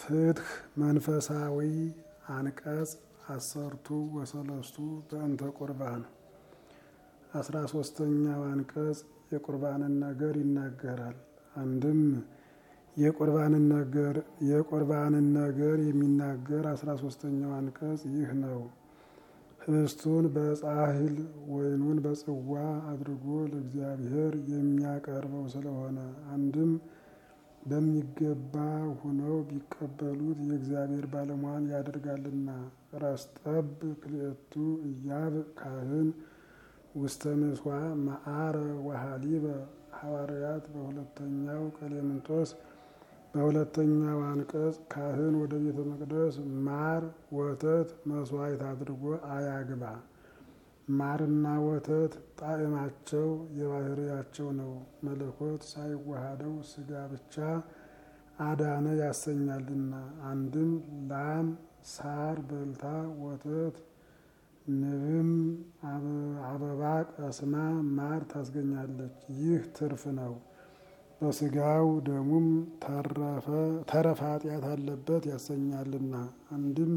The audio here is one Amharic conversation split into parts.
ፍትህ መንፈሳዊ አንቀጽ አሰርቱ ወሰለስቱ በእንተ ቁርባን አስራ ሶስተኛው አንቀጽ የቁርባንን ነገር ይናገራል። አንድም የቁርባንን ነገር የቁርባንን ነገር የሚናገር አስራ ሶስተኛው አንቀጽ ይህ ነው። ህብስቱን በጻሕል ወይኑን በጽዋ አድርጎ ለእግዚአብሔር የሚያቀርበው ስለሆነ አንድም በሚገባ ሁነው ቢቀበሉት የእግዚአብሔር ባለሟል ያደርጋልና። ረስጠብ ክልኤቱ እያብ ካህን ውስተ ምሥዋ መዓረ ወሃሊበ ሐዋርያት በሁለተኛው ቀሌምንጦስ በሁለተኛው አንቀጽ ካህን ወደ ቤተ መቅደስ ማር ወተት መስዋዕት አድርጎ አያግባ። ማርና ወተት ጣዕማቸው የባህርያቸው ነው። መለኮት ሳይዋሃደው ስጋ ብቻ አዳነ ያሰኛልና። አንድም ላም ሳር በልታ ወተት ንብም አበባ ቀስማ ማር ታስገኛለች። ይህ ትርፍ ነው። በስጋው ደሙም ተረፈ ኃጢአት አለበት ያሰኛልና። አንድም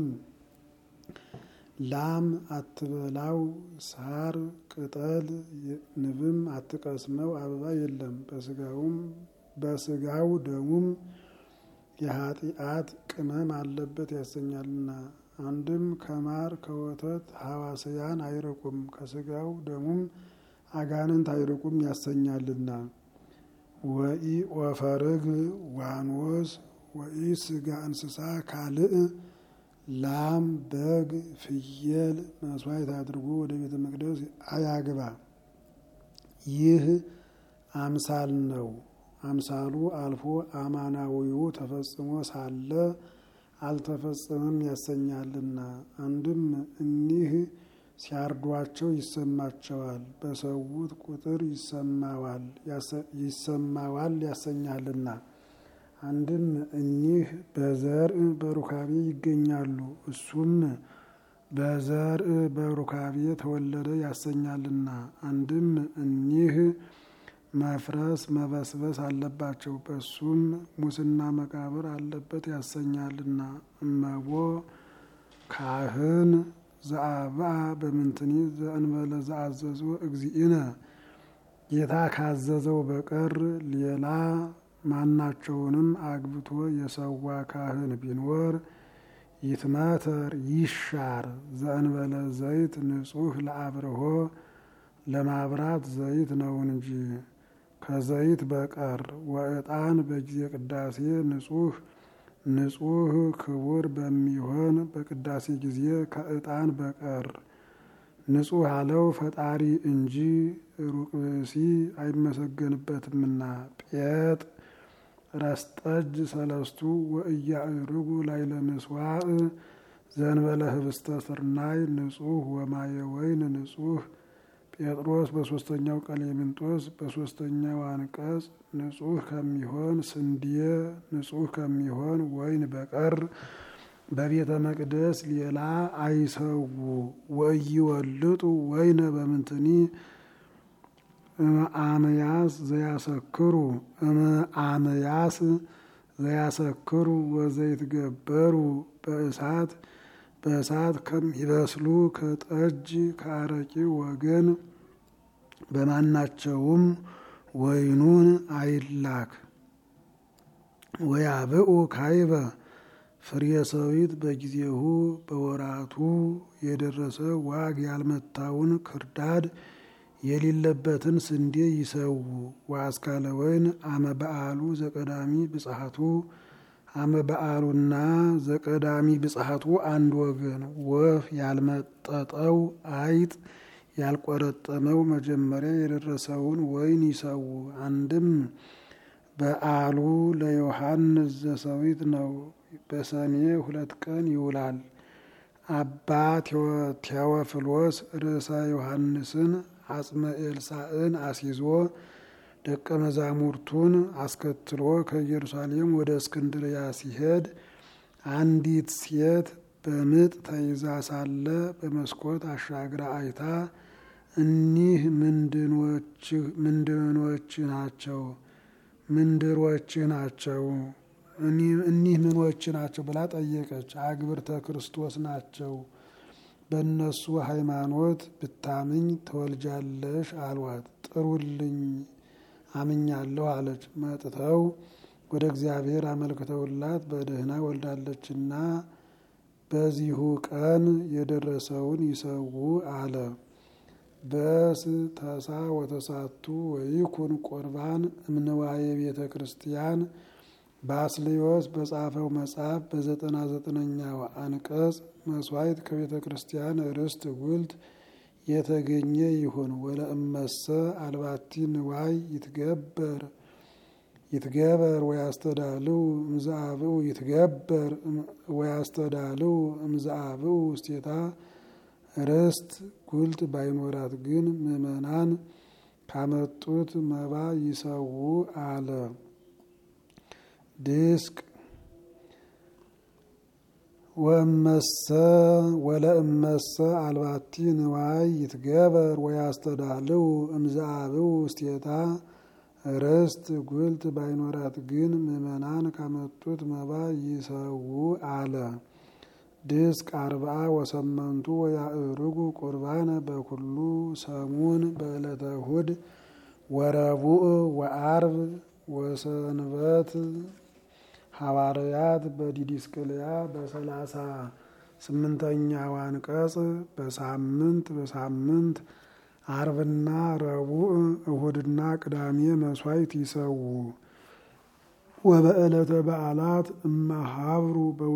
ላም አትበላው ሳር ቅጠል ንብም አትቀስመው አበባ የለም። በስጋውም በስጋው ደሙም የኃጢአት ቅመም አለበት ያሰኛልና። አንድም ከማር ከወተት ሐዋስያን አይርቁም ከስጋው ደሙም አጋንንት አይርቁም ያሰኛልና። ወኢ ወፈርግ ዋኖስ ወኢ ስጋ እንስሳ ካልእ ላም በግ ፍየል መስዋዕት አድርጎ ወደ ቤተ መቅደስ አያግባ። ይህ አምሳል ነው። አምሳሉ አልፎ አማናዊው ተፈጽሞ ሳለ አልተፈጸመም ያሰኛልና። አንድም እኒህ ሲያርዷቸው ይሰማቸዋል፣ በሰዉት ቁጥር ይሰማዋል ይሰማዋል ያሰኛልና። አንድም እኒህ በዘርእ በሩካቤ ይገኛሉ፣ እሱም በዘርእ በሩካቤ ተወለደ ያሰኛልና። አንድም እኒህ መፍረስ መበስበስ አለባቸው፣ በሱም ሙስና መቃብር አለበት ያሰኛልና። እመቦ ካህን ዘአብአ በምንትኒ ዘእንበለ ዘአዘዞ እግዚእነ ጌታ ካዘዘው በቀር ሌላ ማናቸውንም አግብቶ የሰዋ ካህን ቢኖር ይትመተር ይሻር ዘእንበለ ዘይት ንጹሕ ለአብርሆ ለማብራት ዘይት ነው እንጂ ከዘይት በቀር ወዕጣን በጊዜ ቅዳሴ ንጹሕ ንጹሕ ክቡር በሚሆን በቅዳሴ ጊዜ ከዕጣን በቀር ንጹሕ አለው ፈጣሪ እንጂ ሩቅ ብእሲ አይመሰገንበትምና። ጴጥ ረስጠጅ ሰለስቱ ወእያዕርጉ ላይለ ምስዋዕ ዘንበለ ህብስተ ስርናይ ንጹሕ ወማየ ወይን ንጹሕ ጴጥሮስ በሶስተኛው ቀሌምንጦስ በሶስተኛው አንቀጽ ንጹሕ ከሚሆን ስንዴ ንጹሕ ከሚሆን ወይን በቀር በቤተ መቅደስ ሌላ አይሰዉ። ወኢይወልጡ ወይነ በምንትኒ እምአመያስ ዘያሰክሩ እምአመያስ ዘያሰክሩ ወዘይትገበሩ በእሳት በእሳት ከሚበስሉ ከጠጅ ከአረቂ ወገን በማናቸውም ወይኑን አይላክ። ወያብኡ ካይበ ፍሬ ሰዊት በጊዜሁ በወራቱ የደረሰ ዋግ ያልመታውን ክርዳድ የሌለበትን ስንዴ ይሰዉ። ወአስካለ ወይን አመ በዓሉ ዘቀዳሚ ብጽሐቱ አመ በዓሉና ዘቀዳሚ ብጽሐቱ አንድ ወገን። ወፍ ያልመጠጠው አይጥ ያልቆረጠመው መጀመሪያ የደረሰውን ወይን ይሰዉ። አንድም በዓሉ ለዮሐንስ ዘሰዊት ነው። በሰኔ ሁለት ቀን ይውላል። አባ ቴዎፍሎስ ርዕሰ ዮሐንስን አጽመ ኤልሳዕን አስይዞ ደቀ መዛሙርቱን አስከትሎ ከኢየሩሳሌም ወደ እስክንድርያ ሲሄድ አንዲት ሴት በምጥ ተይዛ ሳለ በመስኮት አሻግራ አይታ እኒህ ምንድኖች ናቸው ምንድሮች ናቸው እኒህ ምኖች ናቸው ብላ ጠየቀች። አግብርተ ክርስቶስ ናቸው። በእነሱ ሃይማኖት ብታምኝ ትወልጃለሽ አሏት። ጥሩልኝ አምኛለሁ አለች። መጥተው ወደ እግዚአብሔር አመልክተውላት በደህና ወልዳለችና በዚሁ ቀን የደረሰውን ይሰዉ አለ። በስ ተሳ ወተሳቱ ወይኩን ቁርባን እምንዋየ ቤተ ክርስቲያን ባስልዮስ በጻፈው መጽሐፍ በዘጠና ዘጠነኛው አንቀጽ መስዋዕት ከቤተ ክርስቲያን ርስት ጉልት የተገኘ ይሁን ወለእመሰ አልባቲ ንዋይ ይትገበር ይትገበር ወያስተዳልው እምዛአብኡ ይትገበር ወያስተዳልው እምዛአብኡ ውስቴታ ርስት ጉልት ባይኖራት ግን ምእመናን ካመጡት መባ ይሰዉ አለ። ድስቅ ወእመሰ ወለእመሰ አልባቲ ንዋይ ይትገበር ወያስተዳልው እምዛአብኡ ውስቴታ ርስት ጉልት ባይኖራት ግን ምእመናን ካመጡት መባ ይሰዉ አለ። ድስቅ አርብዓ ወሰመንቱ ወያእርጉ ቁርባነ በኩሉ ሰሙን በዕለተ እሁድ ወረቡዕ ወአርብ ወሰንበት ሐዋርያት በዲዲስቅልያ በሰላሳ ስምንተኛው አንቀጽ በሳምንት በሳምንት አርብና ረቡዕ እሁድና ቅዳሜ መስዋዕት ይሰዉ። ወበዕለተ በዓላት እማሃብሩ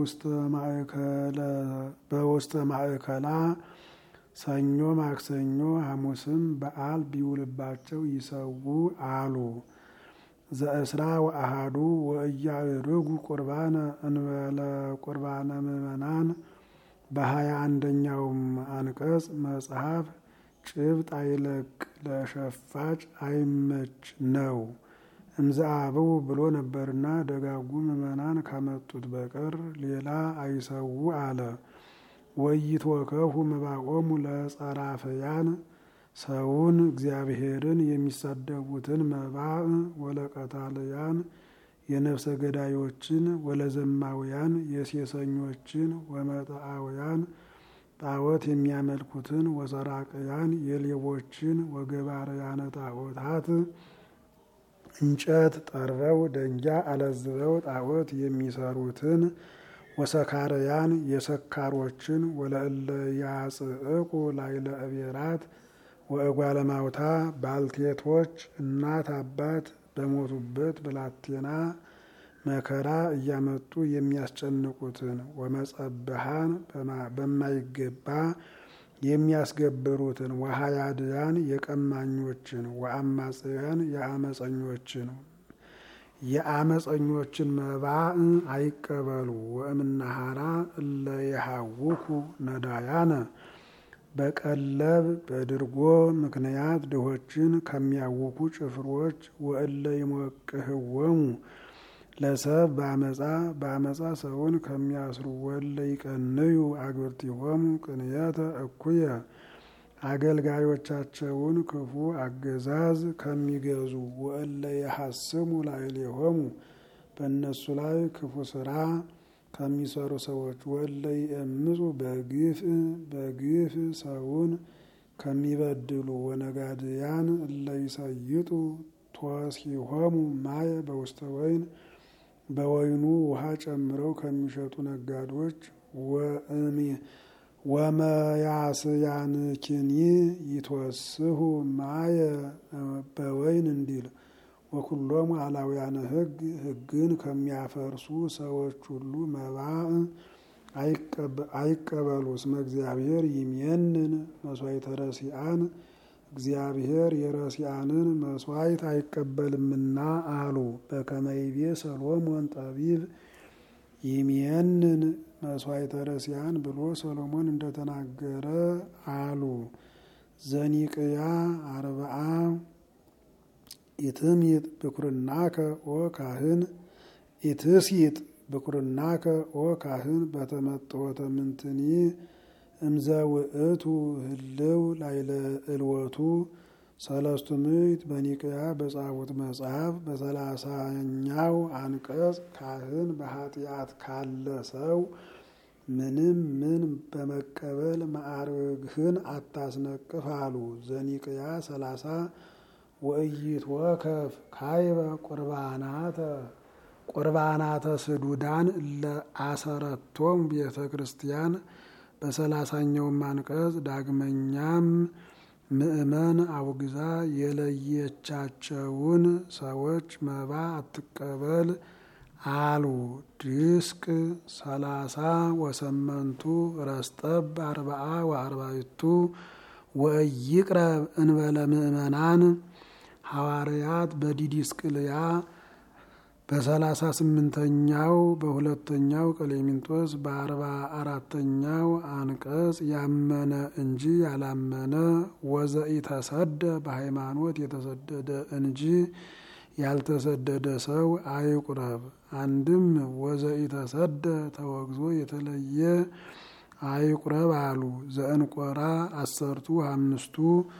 በውስተ ማእከላ ሰኞ፣ ማክሰኞ፣ ሐሙስም በዓል ቢውልባቸው ይሰዉ አሉ። ዘእስራ ወአሃዱ ወእያእርጉ ቁርባነ እንበለ ቁርባነ ምእመናን በሀያ አንደኛውም አንቀጽ መጽሐፍ ጭብጥ አይለቅ ለሸፋጭ አይመች ነው እምዘአብው ብሎ ነበርና ደጋጉ ምእመናን ካመጡት በቀር ሌላ አይሰዉ አለ። ወይትወከፉ መባቆሙ ለጸራፈያን ሰውን እግዚአብሔርን የሚሳደቡትን መባእ ወለቀታልያን የነፍሰ ገዳዮችን ወለዘማውያን የሴሰኞችን ወመጣአውያን ጣዖት የሚያመልኩትን ወሰራቅያን የሌቦችን ወገባርያነ ጣዖታት እንጨት ጠርበው ደንጃ አለዝበው ጣዖት የሚሰሩትን ወሰካርያን የሰካሮችን ወለእለ ያጽእቁ ላይለ እቤራት ወእጓለማውታ ባልቴቶች እናት አባት በሞቱበት ብላቴና መከራ እያመጡ የሚያስጨንቁትን ወመጸብሃን በማይገባ የሚያስገብሩትን ወሃያድያን የቀማኞችን ወአማጽያን የአመፀኞችን የአመፀኞችን መባእ አይቀበሉ። ወእምናሃራ እለ የሃውኩ ነዳያነ በቀለብ በድርጎ ምክንያት ድሆችን ከሚያውኩ ጭፍሮች ወእለ ይሞቅህወሙ ለሰብ በአመፃ በአመፃ ሰውን ከሚያስሩ ወለ ይቀንዩ አግብርቲሆሙ ቅንየተ እኩየ አገልጋዮቻቸውን ክፉ አገዛዝ ከሚገዙ ወእለ የሐስሙ ላዕሌሆሙ በእነሱ ላይ ክፉ ስራ ከሚሰሩ ሰዎች ወለ ይእምፁ በግፍ በግፍ ሰውን ከሚበድሉ ወነጋድያን እለ ይሰይጡ ቶሲሆሙ ማየ በውስተ ወይን በወይኑ ውሃ ጨምረው ከሚሸጡ ነጋዶች ወመያስያንኪኒ ይትወስሁ ማየ በወይን እንዲል ወኩሎሙ አላውያነ ሕግ ሕግን ከሚያፈርሱ ሰዎች ሁሉ መባእ አይቀበሉ። እስመ እግዚአብሔር ይሜንን መስዋዕተ ረሲአን እግዚአብሔር የረሲአንን መስዋዕት አይቀበልምና አሉ። በከመ ይቤ ሰሎሞን ጠቢብ ይሜንን መስዋዕተ ረሲአን ብሎ ሰሎሞን እንደተናገረ አሉ። ዘኒቅያ አርብዓ ኢትምይጥ ብኩርናከ ኦ ካህን ኢትስይጥ ብኩርናከ ኦ ካህን በተመጥወተ ምንትኒ እምዘ ውእቱ ህልው ላይለ እልወቱ ሰለስቱ ምዕት በኒቅያ በጻፉት መጽሐፍ በሰላሳኛው አንቀጽ ካህን በኃጢአት ካለ ሰው ምንም ምን በመቀበል ማዕርግህን አታስነቅፍ አሉ። ዘኒቅያ ሰላሳ ወእይት ወከፍ ካይበ ቁርባናተ ቁርባናተ ስዱዳን ለአሰረቶም ቤተ ክርስቲያን በሰላሳኛውም አንቀጽ ዳግመኛም ምእመን አውግዛ የለየቻቸውን ሰዎች መባ አትቀበል አሉ። ድስቅ ሰላሳ ወሰመንቱ ረስጠብ አርባአ ወአርባይቱ ወእይቅረብ እንበለ ምእመናን ሐዋርያት በዲዲስቅልያ በሰላሳ ስምንተኛው በሁለተኛው ቀሌሚንጦስ በአርባ አራተኛው አንቀጽ ያመነ እንጂ ያላመነ ወዘኢተሰደ በሃይማኖት የተሰደደ እንጂ ያልተሰደደ ሰው አይቁረብ። አንድም ወዘኢተሰደ ተወግዞ የተለየ አይቁረብ አሉ። ዘእንቆራ አሰርቱ አምስቱ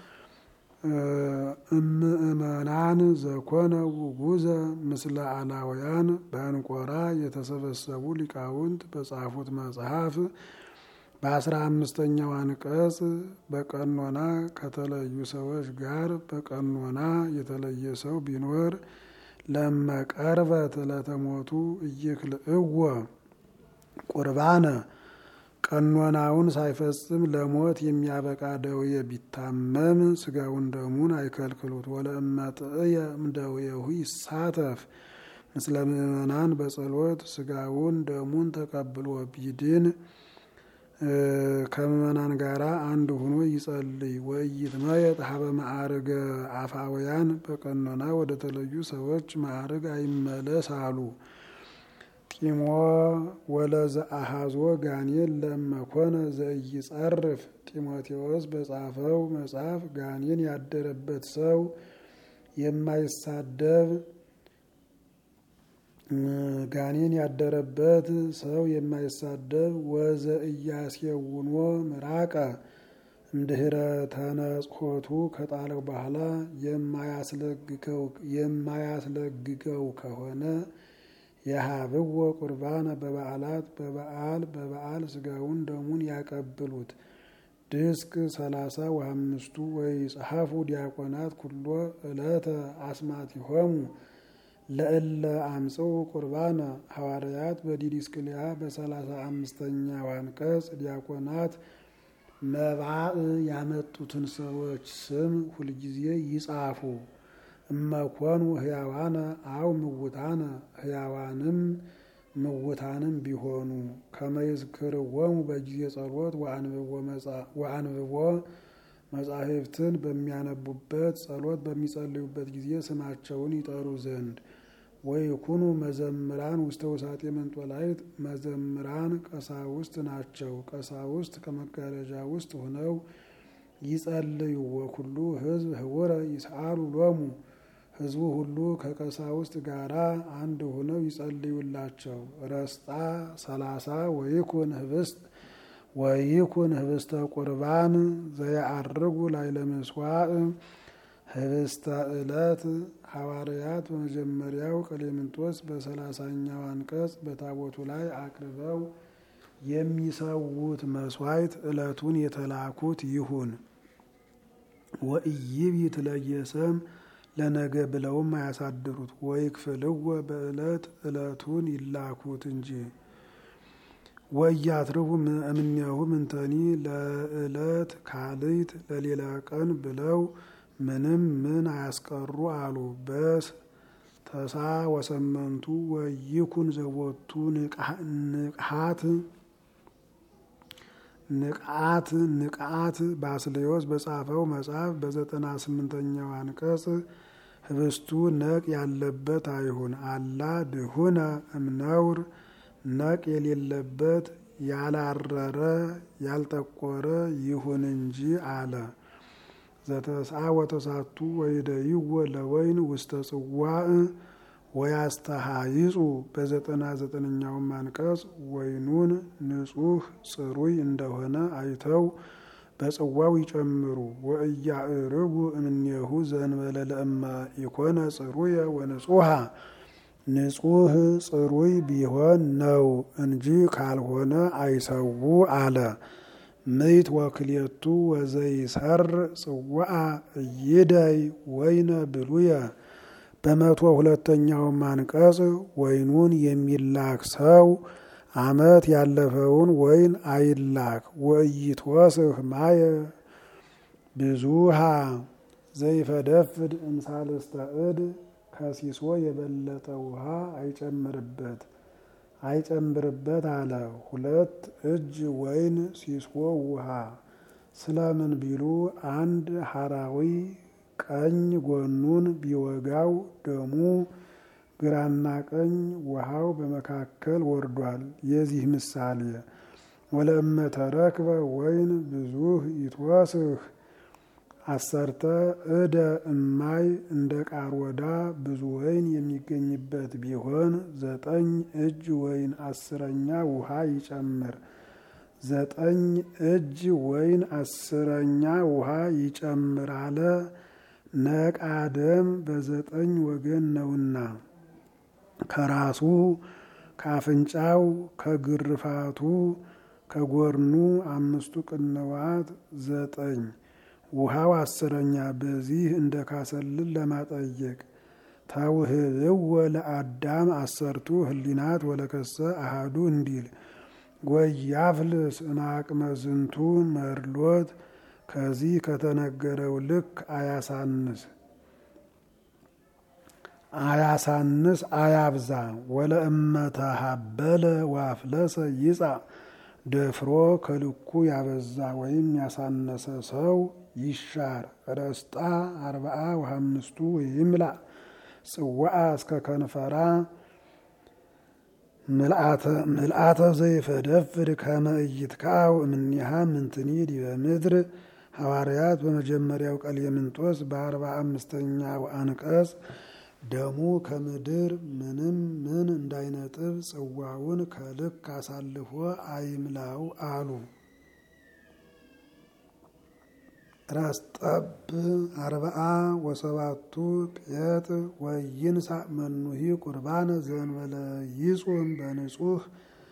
እምእመናን ዘኮነ ውጉዘ ምስለ አላውያን በእንቆራ የተሰበሰቡ ሊቃውንት በጻፉት መጽሐፍ በአስራ አምስተኛው አንቀጽ በቀኖና ከተለዩ ሰዎች ጋር በቀኖና የተለየ ሰው ቢኖር ለመቀርበት ለተሞቱ እይክልእወ ቁርባነ ቀኖናውን ሳይፈጽም ለሞት የሚያበቃ ደዌ ቢታመም ስጋውን ደሙን አይከልክሉት። ወለእመጥእየ እምደዌሁ ይሳተፍ ምስለ ምእመናን በጸሎት ስጋውን ደሙን ተቀብሎ ቢድን ከምእመናን ጋር አንድ ሆኖ ይጸልይ። ወኢይትመየጥ ሀበ ማዕርገ አፋውያን በቀኖና ወደ ተለዩ ሰዎች ማዕርግ አይመለስ አሉ። ጢሞ ወለዘ አሃዞ ጋኔን ለመኮነ ዘኢይጸርፍ ጢሞቴዎስ በጻፈው መጽሐፍ ጋኔን ያደረበት ሰው የማይሳደብ ጋኔን ያደረበት ሰው የማይሳደብ ወዘ እያስየውኖ ምራቀ እምድህረ ተነጽሖቱ ከጣለው በኋላ የማያስለግገው ከሆነ የሀብወ ቁርባነ በበዓላት በበዓል በበዓል ስጋውን ደሙን ያቀብሉት። ድስቅ ሰላሳ ወአምስቱ ወይ ጸሐፉ ዲያቆናት ኩሎ ዕለተ አስማቲሆሙ ለእለ አምጽኡ ቁርባነ ሐዋርያት በዲዲስቅልያ በሰላሳ አምስተኛው አንቀጽ ዲያቆናት መባእ ያመጡትን ሰዎች ስም ሁልጊዜ ይጻፉ። እመኮኑ ህያዋነ አው ምውታነ ህያዋንም ምውታንም ቢሆኑ ከመይዝክርዎሙ በጊዜ ጸሎት ወአንብቦ መጻሕፍትን በሚያነቡበት ጸሎት በሚጸልዩበት ጊዜ ስማቸውን ይጠሩ ዘንድ ወይኩኑ መዘምራን ውስተ ውሳጤ መንጦላይት መዘምራን ቀሳውስት ናቸው። ቀሳውስት ከመጋረጃ ውስጥ ሆነው ይጸልዩ። ወኩሉ ህዝብ ህውረ ይስአሉ ሎሙ ህዝቡ ሁሉ ከቀሳውስት ጋራ አንድ ሆነው ይጸልዩላቸው። ረስጣ ሰላሳ ወይኩን ህብስት ወይኩን ህብስተ ቁርባን ዘያአርጉ ላዕለ ምሥዋዕ ህብስተ ዕለት ሐዋርያት በመጀመሪያው ቀሌምንጦስ በሰላሳኛው አንቀጽ በታቦቱ ላይ አቅርበው የሚሰዉት መስዋዕት ዕለቱን የተላኩት ይሁን። ወኢይብት ለየሰም ለነገ ብለውም አያሳድሩት። ወይ ክፍልወ በዕለት ዕለቱን ይላኩት እንጂ ወያትርፉ እምኔሁ ምንተኒ ለዕለት ካልይት ለሌላ ቀን ብለው ምንም ምን አያስቀሩ አሉ። በስ ተሳ ወሰመንቱ ወይኩን ዘቦቱ ንቅሃት ንቃት ንቃት ባስሌዮስ በጻፈው መጽሐፍ በዘጠና ስምንተኛው አንቀጽ ህብስቱ ነቅ ያለበት አይሁን አላ ድሁነ እምነውር ነቅ የሌለበት ያላረረ ያልጠቆረ ይሁን እንጂ አለ። ዘተስአ ወተሳቱ ወይደይዎ ለወይን ውስተ ጽዋዕ ወያስተሃይጹ በዘጠና ዘጠነኛውም አንቀጽ ወይኑን ንጹሕ ጽሩይ እንደሆነ አይተው በጽዋው ይጨምሩ። ወእያእርጉ እምኔሁ ዘንበለ ለእማ ኢኮነ ጽሩየ ወንጹሃ ንጹህ ጽሩይ ቢሆን ነው እንጂ ካልሆነ አይሰዉ አለ። ምይት ወክልኤቱ ወዘይሰር ጽዋአ እይደይ ወይነ ብሉየ በመቶ ሁለተኛውም አንቀጽ ወይኑን የሚላክ ሰው ዓመት ያለፈውን ወይን አይላክ። ወኢይትወስህ ማየ ብዙሃ ዘይፈደፍድ እምሳልስተ እድ ከሲሶ የበለጠ ውሃ አይጨምርበት አይጨምርበት አለ። ሁለት እጅ ወይን ሲሶ ውሃ ስለምን ቢሉ አንድ ሐራዊ ቀኝ ጎኑን ቢወጋው ደሙ ግራና ቀኝ ውሃው በመካከል ወርዷል። የዚህ ምሳሌ ወለእመ ተረክበ ወይን ብዙህ ይትወስህ አሰርተ እደ እማይ እንደ ቃርወዳ ብዙ ወይን የሚገኝበት ቢሆን ዘጠኝ እጅ ወይን አስረኛ ውሃ ይጨምር። ዘጠኝ እጅ ወይን አስረኛ ውሃ ይጨምር አለ። ነቃ ደም በዘጠኝ ወገን ነውና ከራሱ ከአፍንጫው ከግርፋቱ ከጎርኑ አምስቱ ቅንዋት ዘጠኝ ውሃው አስረኛ በዚህ እንደ ካሰልን ለማጠየቅ ተውህብዎ ለአዳም አሰርቱ ህሊናት ወለከሰ አሃዱ እንዲል ወያፍልስ እምአቅመ ዝንቱ መርሎት ከዚህ ከተነገረው ልክ አያሳንስ አያሳንስ አያብዛ። ወለእመተሀበለ ዋፍለሰ ይጻ ደፍሮ ከልኩ ያበዛ ወይም ያሳነሰ ሰው ይሻር። ረስጣ አርባአ ወሀምስቱ ይምላ ጽዋአ እስከ ከንፈራ ምልአተ ዘይፈደፍድ ከመ ኢይትከዐው እምኔሃ ምንትኒ ዲበ ምድር ሐዋርያት በመጀመሪያው ቀሌምንጦስ በአርባ አምስተኛው አንቀጽ ደሙ ከምድር ምንም ምን እንዳይነጥብ ጽዋውን ከልክ አሳልፎ አይምላው አሉ። ረስጠብ አርብዓ ወሰባቱ ጴጥ ወይንሳ መኑሂ ቁርባነ ዘንበለ ይጹም በንጹህ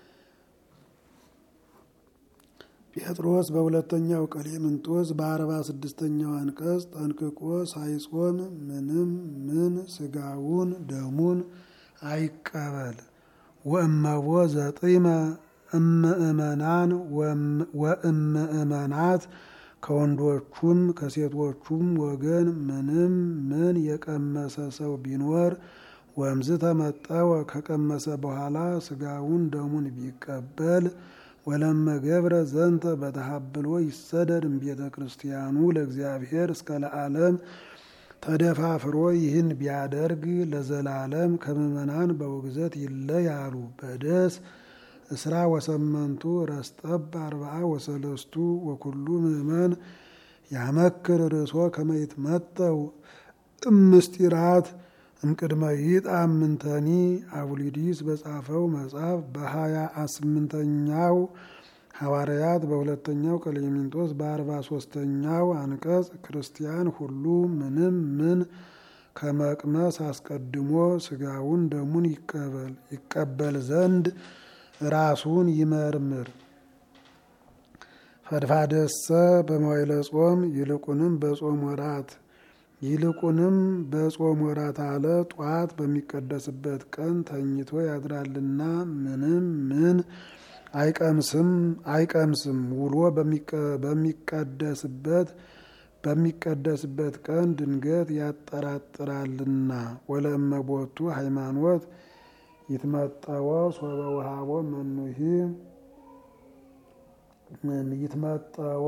ጴጥሮስ በሁለተኛው ቀሌምንጦስ በአርባ ስድስተኛው አንቀጽ ጠንቅቆ ሳይጾም ምንም ምን ስጋውን ደሙን አይቀበል። ወእመቦ ዘጢመ እምእመናን ወእምእመናት ከወንዶቹም ከሴቶቹም ወገን ምንም ምን የቀመሰ ሰው ቢኖር ወምዝ ተመጠወ ከቀመሰ በኋላ ስጋውን ደሙን ቢቀበል ወለመ ገብረ ዘንተ በተሀብሎ ይሰደድ እምቤተ ክርስቲያኑ ለእግዚአብሔር እስከ ለዓለም ተደፋፍሮ ይህን ቢያደርግ ለዘላለም ከምእመናን በውግዘት ይለያሉ። በደስ እስራ ወሰመንቱ ረስጠብ አርብዓ ወሰለስቱ ወኩሉ ምእመን ያመክር ርእሶ ከመይት መጠው እምስጢራት እምቅድመ ይጣም ምንተኒ አቡሊዲስ በጻፈው መጽሐፍ በሀያ ስምንተኛው ሐዋርያት በሁለተኛው ቀሌምንጦስ በአርባ ሶስተኛው አንቀጽ ክርስቲያን ሁሉ ምንም ምን ከመቅመስ አስቀድሞ ስጋውን ደሙን ይቀበል ይቀበል ዘንድ ራሱን ይመርምር። ፈድፋደሰ በመዋዕለ ጾም ይልቁንም በጾም ወራት ይልቁንም በጾም ወራት አለ ጧት በሚቀደስበት ቀን ተኝቶ ያድራልና ምንም ምን አይቀምስም አይቀምስም ውሎ በሚቀደስበት በሚቀደስበት ቀን ድንገት ያጠራጥራልና ወለእመቦቱ ሃይማኖት ይትመጠወ ሶበ ውሃቦ መኑሂ ይትመጠወ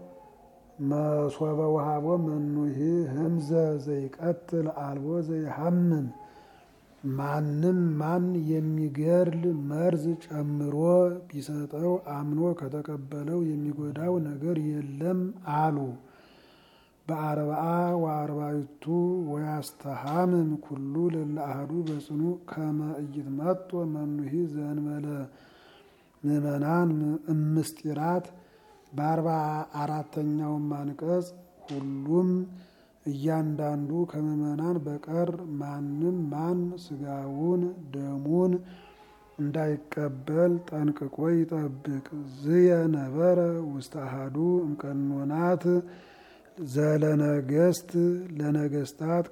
መሶበ ውሃቦ መኑሂ ህምዘ ዘይቀትል አልቦ ዘይሐምን ማንም ማን የሚገርል መርዝ ጨምሮ ቢሰጠው አምኖ ከተቀበለው የሚጎዳው ነገር የለም አሉ። በአርብዓ ወአርባዕቱ ወያስተሃምም ኩሉ ለለ አሐዱ በጽኑ ከመ ኢይትመጦ መኑሂ ዘእንበለ ምእመናን እምስጢራት በአርባ አራተኛውም አንቀጽ ሁሉም እያንዳንዱ ከምዕመናን በቀር ማንም ማን ስጋውን ደሙን እንዳይቀበል ጠንቅቆ ይጠብቅ። ዝየ ነበረ ውስተ አሐዱ እምቀኖናት ዘለነገስት ለነገስታት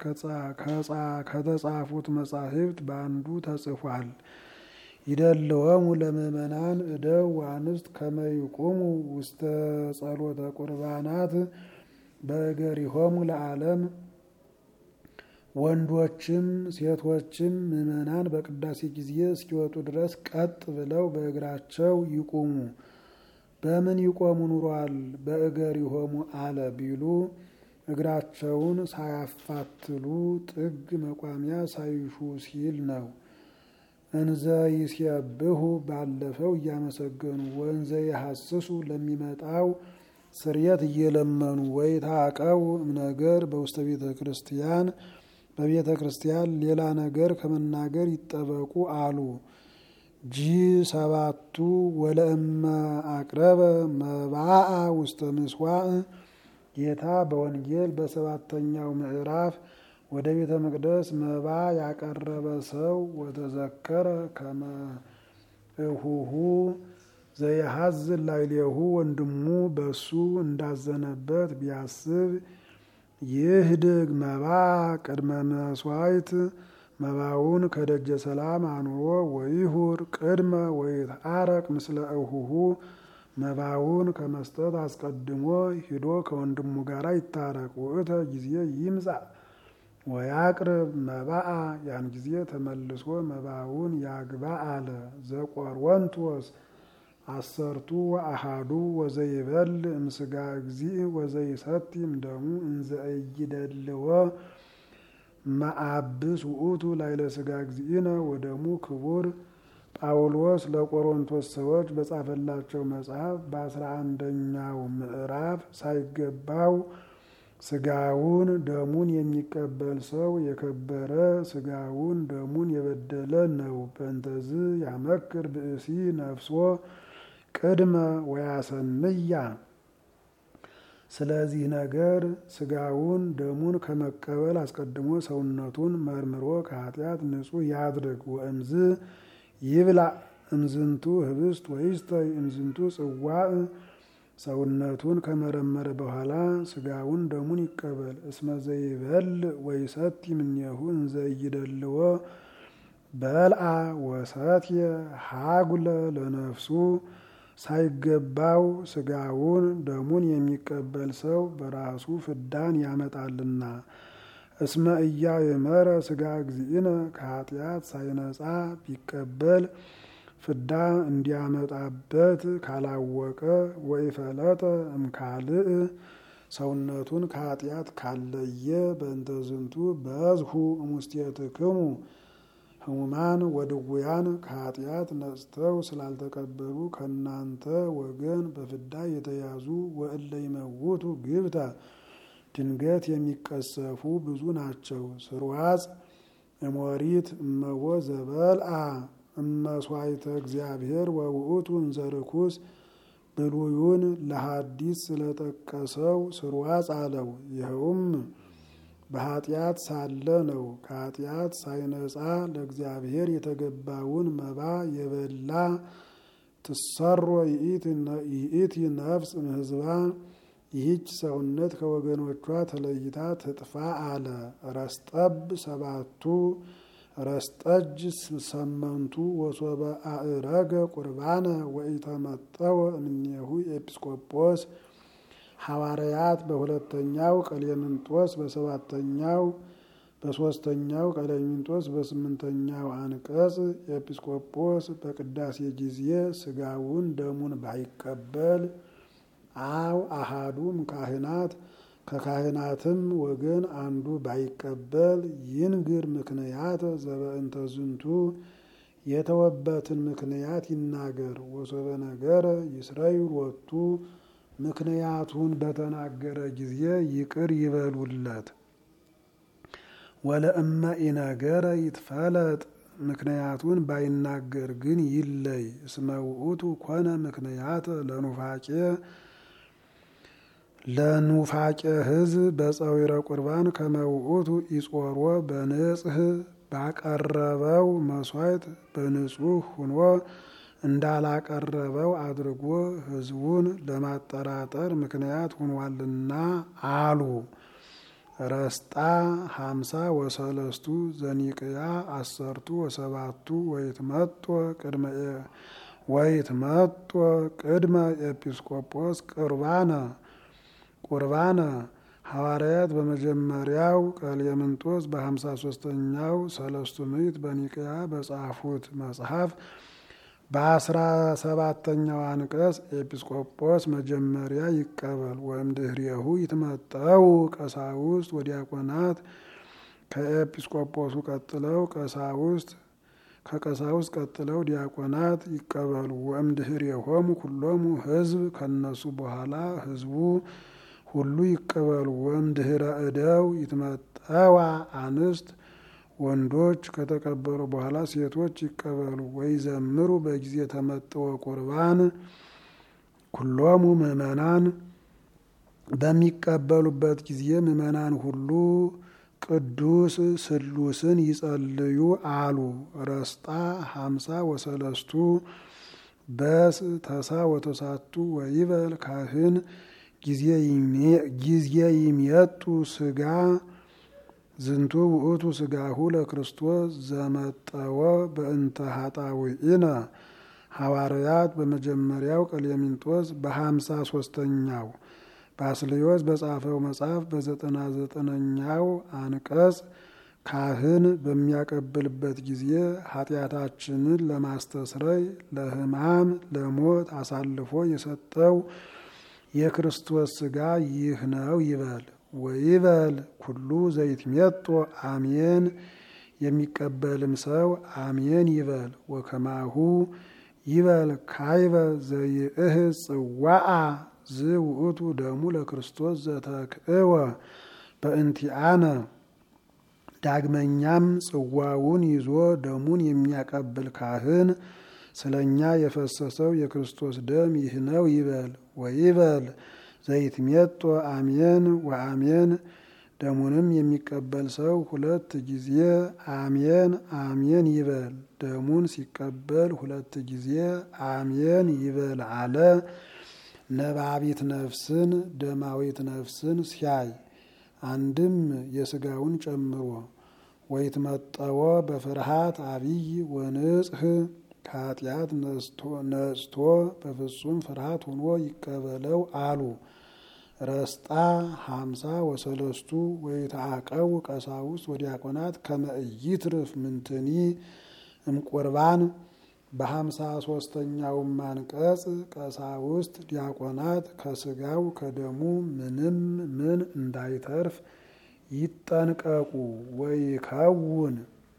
ከተጻፉት መጻሕፍት በአንዱ ተጽፏል። ይደልወሙ ለምእመናን እደው ዋንስት ከመይቁሙ ውስተ ጸሎተ ቁርባናት በእገሪሆሙ ለዓለም ወንዶችም ሴቶችም ምእመናን በቅዳሴ ጊዜ እስኪወጡ ድረስ ቀጥ ብለው በእግራቸው ይቁሙ። በምን ይቆሙ ኑሯል? በእገሪሆሙ አለ ቢሉ እግራቸውን ሳያፋትሉ ጥግ መቋሚያ ሳይሹ ሲል ነው። እንዘ ይሴብሑ ባለፈው እያመሰገኑ ወንዘ የሐስሱ ለሚመጣው ስርየት እየለመኑ ወይ ታቀው እምነገር በውስተ ቤተ ክርስቲያን በቤተ ክርስቲያን ሌላ ነገር ከመናገር ይጠበቁ አሉ። ጂ ሰባቱ ወለእመ አቅረበ መባአ ውስተ ምስዋዕ ጌታ በወንጌል በሰባተኛው ምዕራፍ ወደ ቤተ መቅደስ መባ ያቀረበ ሰው ወተዘከረ ከመ እሁሁ ዘየሐዝን ላዕሌሁ ወንድሙ በሱ እንዳዘነበት ቢያስብ ይህድግ መባ ቅድመ መስዋዕት መባውን ከደጀ ሰላም አኑሮ ወይሁር ቅድመ ወይትአረቅ ምስለ እሁሁ መባውን ከመስጠት አስቀድሞ ሂዶ ከወንድሙ ጋር ይታረቅ። ውእተ ጊዜ ይምጻ ወያቅርብ መባአ ያን ጊዜ ተመልሶ መባውን ያግባ አለ። ዘቆሮንቶስ አሰርቱ ወአሃዱ ወዘይበል እምስጋ እግዚእ ወዘይሰቲ እምደሙ እንዘ ኢይደልዎ መአብስ ውእቱ ላዕለ ስጋ እግዚእነ ወደሙ ክቡር ጳውሎስ ለቆሮንቶስ ሰዎች በጻፈላቸው መጽሐፍ በአስራ አንደኛው ምዕራፍ ሳይገባው ስጋውን ደሙን የሚቀበል ሰው የከበረ ስጋውን ደሙን የበደለ ነው። በእንተዝ ያመክር ብእሲ ነፍሶ ቅድመ ወያሰንያ። ስለዚህ ነገር ስጋውን ደሙን ከመቀበል አስቀድሞ ሰውነቱን መርምሮ ከኃጢአት ንጹሕ ያድርግ። ወእምዝ ይብላ እምዝንቱ ህብስት ወይስተይ እምዝንቱ ጽዋዕ ሰውነቱን ከመረመረ በኋላ ስጋውን ደሙን ይቀበል። እስመ ዘይበል ወይሰቲ እምኔሁ እንዘ ኢይደልዎ በልአ ወሰትየ ሀጉለ ለነፍሱ ሳይገባው ስጋውን ደሙን የሚቀበል ሰው በራሱ ፍዳን ያመጣልና። እስመ ኢያእመረ ስጋ እግዚእነ ከኃጢአት ሳይነጻ ቢቀበል ፍዳ እንዲያመጣበት ካላወቀ ወይፈለጠ እምካልእ ሰውነቱን ከኃጢአት ካለየ በእንተ ዝንቱ በዝሁ እሙስቴትክሙ ሕሙማን ወድውያን ከኃጢአት ነጽተው ስላልተቀበሉ ከእናንተ ወገን በፍዳ የተያዙ ወእለ ይመውቱ ግብተ ድንገት የሚቀሰፉ ብዙ ናቸው። ስርዋጽ እሞሪት እመቦ ዘበልአ እመስዋዕተ እግዚአብሔር ወውእቱ እንዘ ርኩስ ብሉዩን ለሐዲስ ስለጠቀሰው ስርዋጽ አለው። ይኸውም በኃጢአት ሳለ ነው። ከኃጢአት ሳይነጻ ለእግዚአብሔር የተገባውን መባ የበላ ትሰሮ ይእቲ ነፍስ እምሕዝባ ይህች ሰውነት ከወገኖቿ ተለይታ ትጥፋ አለ። ረስጠብ ሰባቱ ረስጠጅ ሰመንቱ ወሶበ አእረገ ቁርባነ ወኢተመጠወ እምኔሁ ኤጲስቆጶስ ሐዋርያት በሁለተኛው ቀሌምንጦስ በሰባተኛው በሶስተኛው ቀሌምንጦስ በስምንተኛው አንቀጽ ኤጲስቆጶስ በቅዳሴ ጊዜ ስጋውን ደሙን ባይቀበል አው አሃዱም ካህናት ከካህናትም ወገን አንዱ ባይቀበል ይንግር ምክንያት ዘበእንተ ዝንቱ የተወበትን ምክንያት ይናገር። ወሶበ ነገረ ይስረዩ ሎቱ ምክንያቱን በተናገረ ጊዜ ይቅር ይበሉለት። ወለእመ ኢነገረ ይትፈለጥ ምክንያቱን ባይናገር ግን ይለይ። እስመ ውእቱ ኮነ ምክንያት ለኑፋቄ ለኑፋቄ ሕዝብ በፀዊረ ቁርባን ከመውኡቱ ይጾሮ በንጽህ ባቀረበው መስዋዕት በንጹህ ሁኖ እንዳላቀረበው አድርጎ ሕዝቡን ለማጠራጠር ምክንያት ሆኗልና አሉ። ረስጣ ሀምሳ ወሰለስቱ ዘኒቅያ አሰርቱ ወሰባቱ ወይትመጦ ቅድመ ወይትመጦ ቅድመ ኤጲስቆጶስ ቁርባነ ቁርባነ ሐዋርያት በመጀመሪያው ቀሌምንጦስ በሀምሳ ሶስተኛው ሰለስቱ ምዕት በኒቅያ በጻፉት መጽሐፍ በአስራ ሰባተኛው አንቀጽ ኤጲስቆጶስ መጀመሪያ ይቀበል ወይም ድህሬሁ ይትመጠው ቀሳውስት ወዲያቆናት ከኤጲስቆጶሱ ቀጥለው ቀሳውስት ከቀሳውስት ቀጥለው ዲያቆናት ይቀበሉ። ወይም ድህሬሆሙ ኩሎሙ ሕዝብ ከነሱ በኋላ ሕዝቡ ሁሉ ይቀበሉ። ወይም ድህረ እደው ይትመጠዋ አንስት ወንዶች ከተቀበሉ በኋላ ሴቶች ይቀበሉ። ወይ ዘምሩ በጊዜ ተመጥወ ቁርባን ኩሎሙ ምእመናን በሚቀበሉበት ጊዜ ምእመናን ሁሉ ቅዱስ ስሉስን ይጸልዩ አሉ። ረስጣ ሀምሳ ወሰለስቱ በስ ተሳ ወተሳቱ ወይበል ካህን ጊዜ ይሜጡ ስጋ ዝንቱ ውእቱ ስጋሁ ለክርስቶስ ዘመጠወ በእንተ ሀጣውኢነ ሐዋርያት በመጀመሪያው ቀሌምንጦስ በሀምሳ ሶስተኛው ባስልዮስ በጻፈው መጽሐፍ በዘጠና ዘጠነኛው አንቀጽ ካህን በሚያቀብልበት ጊዜ ኃጢአታችንን ለማስተስረይ ለሕማም ለሞት አሳልፎ የሰጠው የክርስቶስ ስጋ ይህ ነው ይበል። ወይበል ኩሉ ዘይትሜጦ አሜን። የሚቀበልም ሰው አሜን ይበል። ወከማሁ ይበል ካይበ ዘይእህ ጽዋአ ዝውእቱ ደሙ ለክርስቶስ ዘተክእወ በእንቲአነ። ዳግመኛም ጽዋውን ይዞ ደሙን የሚያቀብል ካህን ስለ እኛ የፈሰሰው የክርስቶስ ደም ይህ ነው ይበል። ወይበል ዘይትሜጦ አሜን ወአሜን። ደሙንም የሚቀበል ሰው ሁለት ጊዜ አሜን አሜን ይበል። ደሙን ሲቀበል ሁለት ጊዜ አሜን ይበል አለ። ነባቢት ነፍስን ደማዊት ነፍስን ሲያይ አንድም የስጋውን ጨምሮ ወይትመጠወ በፍርሃት አብይ ወንጽህ ከኃጢአት ነጽቶ በፍጹም ፍርሃት ሆኖ ይቀበለው አሉ። ረስጣ ሀምሳ ወሰለስቱ ወይተአቀው ቀሳውስት ወዲያቆናት ከመ ኢይትርፍ ምንትኒ እምቁርባን በሀምሳ ሶስተኛውም አንቀጽ ቀሳውስት ዲያቆናት ከስጋው ከደሙ ምንም ምን እንዳይተርፍ ይጠንቀቁ። ወይከውን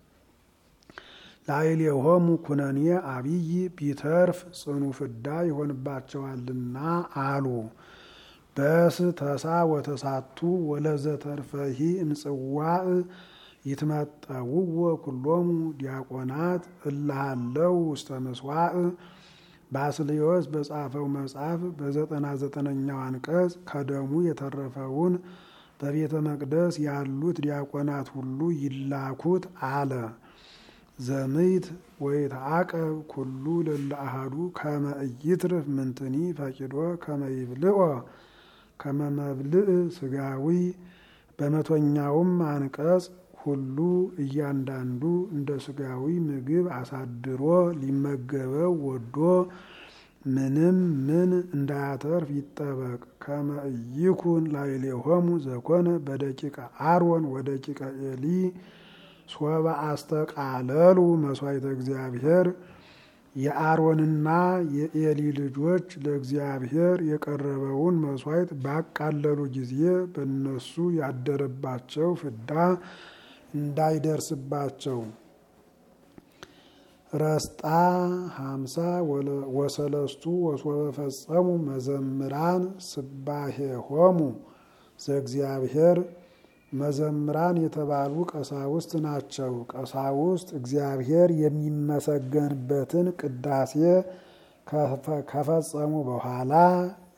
ላዕሌሆሙ ኩነኔ አብይ ቢተርፍ ጽኑ ፍዳ ይሆንባቸዋልና አሉ። በስ ተሳ ወተሳቱ ወለዘተርፈሂ እምጽዋዕ ይትመጠውዎ ኩሎሙ ዲያቆናት እልሃለው ውስተ ምስዋዕ። ባስልዮስ በጻፈው መጽሐፍ በዘጠና ዘጠነኛው አንቀጽ ከደሙ የተረፈውን በቤተ መቅደስ ያሉት ዲያቆናት ሁሉ ይላኩት አለ። ዘምይት ወይትዓቀብ ኩሉ ለለ አሐዱ ከመ ኢይትርፍ ምንትኒ ፈቂዶ ከመ ይብልዖ ከመ መብልዕ ስጋዊ። በመቶኛውም አንቀጽ ሁሉ እያንዳንዱ እንደ ስጋዊ ምግብ አሳድሮ ሊመገበው ወዶ ምንም ምን እንዳያተርፍ ይጠበቅ። ከመ ኢይኩን ላዕሌሆሙ ዘኮነ በደቂቀ አሮን ወደቂቀ ኤሊ ሶበ አስተቃለሉ መስዋዕተ እግዚአብሔር የአሮንና የኤሊ ልጆች ለእግዚአብሔር የቀረበውን መስዋዕት ባቃለሉ ጊዜ በእነሱ ያደረባቸው ፍዳ እንዳይደርስባቸው። ረስጣ ሀምሳ ወሰለስቱ ወሶበ ፈጸሙ መዘምራን ስባሄሆሙ ዘእግዚአብሔር መዘምራን የተባሉ ቀሳውስት ናቸው። ቀሳውስት እግዚአብሔር የሚመሰገንበትን ቅዳሴ ከፈጸሙ በኋላ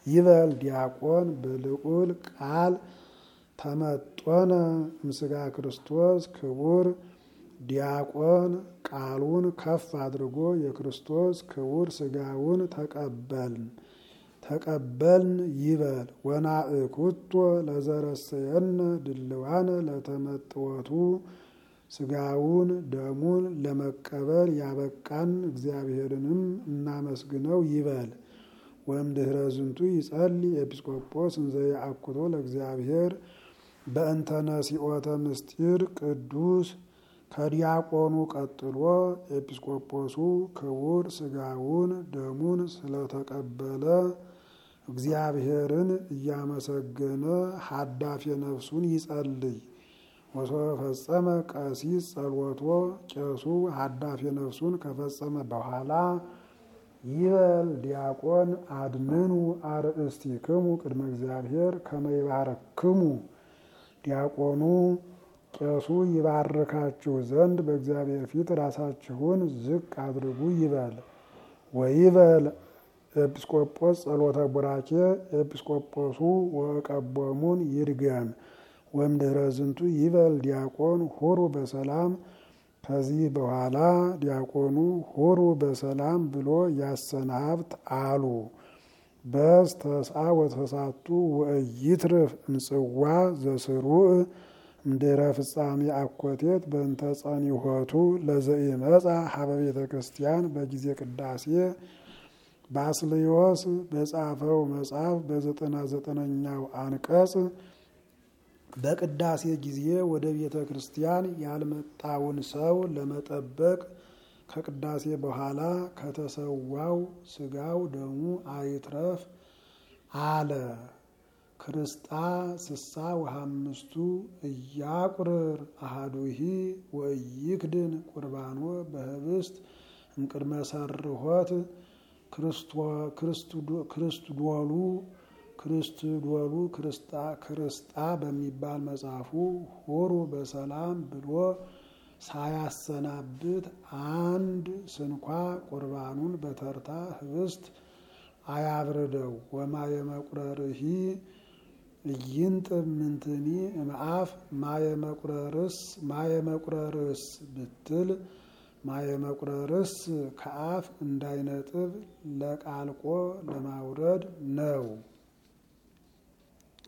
ይበል ዲያቆን በልዑል ቃል ተመጦነ ምስጋ ክርስቶስ ክቡር ዲያቆን ቃሉን ከፍ አድርጎ የክርስቶስ ክቡር ስጋውን ተቀበልን ተቀበልን ይበል ወናእኩቶ ለዘረሰየነ ድልዋነ ለተመጥወቱ ስጋውን ደሙን ለመቀበል ያበቃን እግዚአብሔርንም እናመስግነው ይበል። ወእምድኅረ ዝንቱ ይጸልይ ኤጲስቆጶስ እንዘ ይአኩቶ ለእግዚአብሔር በእንተ ነሲኦተ ምስጢር ቅዱስ ከዲያቆኑ ቀጥሎ ኤጲስቆጶሱ ክቡር ስጋውን ደሙን ስለተቀበለ እግዚአብሔርን እያመሰገነ ሀዳፊ ነፍሱን ይጸልይ። ወሶበ ፈጸመ ቀሲስ ጸሎቶ ቄሱ ሀዳፊ ነፍሱን ከፈጸመ በኋላ ይበል ዲያቆን አድምኑ አርእስቲክሙ ቅድመ እግዚአብሔር ከመ ይባረክሙ ዲያቆኑ ቄሱ ይባርካችሁ ዘንድ በእግዚአብሔር ፊት ራሳችሁን ዝቅ አድርጉ ይበል። ወይበል ኤጲስቆጶስ ጸሎተ ቡራኬ ኤጲስቆጶሱ ወቀቦሙን ይድገም። ወእምድኅረ ዝንቱ ይበል ዲያቆን ሁሩ በሰላም ከዚህ በኋላ ዲያቆኑ ሁሩ በሰላም ብሎ ያሰናብት አሉ። በስተስአ ወተሳቱ ወእይትርፍ እምጽዋ ዘስሩዕ እምድኅረ ፍጻሜ አኮቴት በእንተ ጸኒሖቱ ለዘኢመጻ ሀበ ቤተ ክርስቲያን በጊዜ ቅዳሴ ባስልዮስ በጻፈው መጽሐፍ በዘጠና ዘጠነኛው አንቀጽ በቅዳሴ ጊዜ ወደ ቤተ ክርስቲያን ያልመጣውን ሰው ለመጠበቅ ከቅዳሴ በኋላ ከተሰዋው ስጋው ደሙ አይትረፍ አለ። ክርስጣ ስሳ ወሃምስቱ እያቁርር አሃዱሂ ወይክድን ቁርባኖ በህብስት እምቅድመ ሰርሖት ክርስትዶሉ ክርስትዶሉ ክርስጣ በሚባል መጽሐፉ ሁሩ በሰላም ብሎ ሳያሰናብት አንድ ስንኳ ቁርባኑን በተርታ ህብስት አያብርደው። ወማየ መቁረርሂ እይንጥብ ምንትኒ እምአፍ ማየ መቁረርስ ማየ መቁረርስ ብትል ማየ መቁረርስ ከአፍ እንዳይነጥብ ለቃልቆ ለማውረድ ነው።